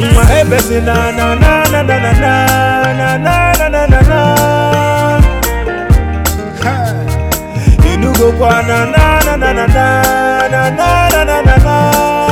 Mwa ebesi na na na na na na na na na na na na Inugo kwa na na na na na na na na na na na na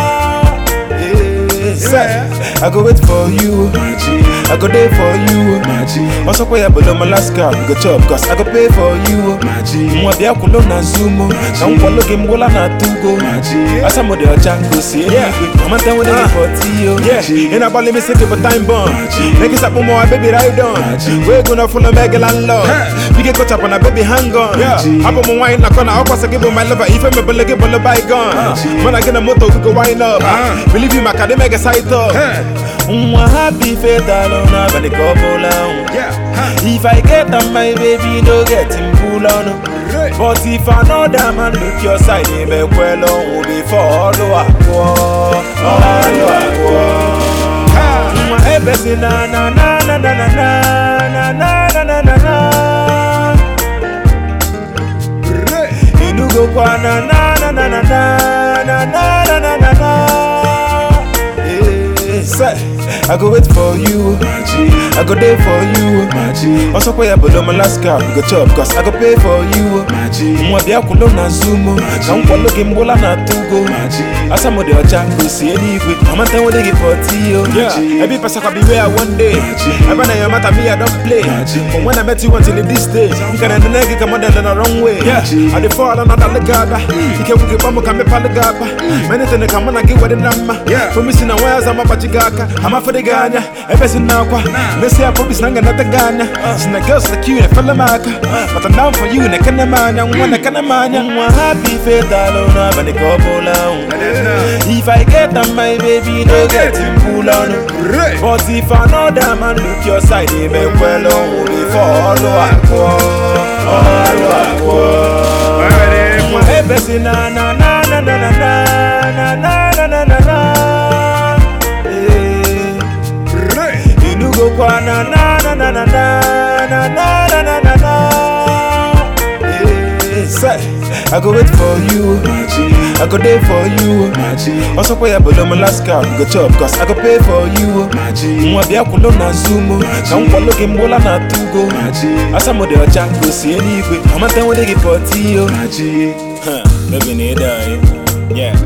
Yeah. Say, I go wait for you I go there for you Also kwa ya below Alaska We go chop cause I go pay for you Mwa bia kulo na zumo Na mkwalo gemgola na tugo Asa mo de ocha go see anyway Mama tell when they for tiyo Yeah, in a ball me sick for time bomb Niggas up on my baby ride on We gonna follow Megal and love We get caught up on a baby hang on Yeah, up on my wine na kona Up as I give my lover If I'm a bullet give a bygone When I get a motor we go wind up Believe you my car they make a sight up Mwa happy faith alone But the couple on If I get on my baby, no get him pull on. But if another man look your side, he may well on before follow up. Follow up. My ebesi na na na na na na na na na na na na. Inugo kwa na na na na na na na na na na na. Yeah, say, I go wait for you. I go there for you. Also kwa ya below Alaska, we go chop cause I go pay for you. Mwa bia kulo na zumo, na mkwalo gemgola na tugo. Asa mo de ocha go see anyway. Mama tell when they give for tiyo. Yeah, every person can be where one day. Ever na your matter me I don't play. But when I met you until this day, nkana the nigga come on the wrong way. Yeah, I dey fall another legada. Ike wuke bamu kame palegaba. Many things come on I get what the number. Yeah, for me sin na wires I'm a pachigaka. I'm a for the ganya. Ever sin na kwa. Let's say I promise nanga na taganya. Sin the girls like you na fella maka. But I'm down for you na kana manya. Mwana kana manya. Mwa happy faith alone. Bani couple on. If I get on my baby, no get him pull on. But if another man look your side, he may well on before follow up. Follow up. Mwa ebesi na na na na na na na na na na na na. Yeah. Inugo kwa na na na na na na na na na na na na. Yeah. Say, I go wait for you. I go there for you. Also kwa ya below Alaska, we go chop cause I go pay for you. Mwa bia kulo na zumo, na mkwalo gemgola na tugo. Asa mo de ocha go see anyway. Mama tell when they give for tiyo. Huh, baby need die. Yeah.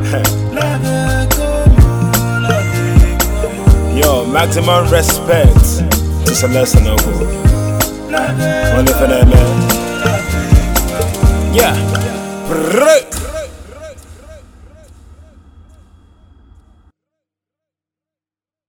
Yo, maximum respect to Celeste Noble. Only for that man. Yeah. Brrrr.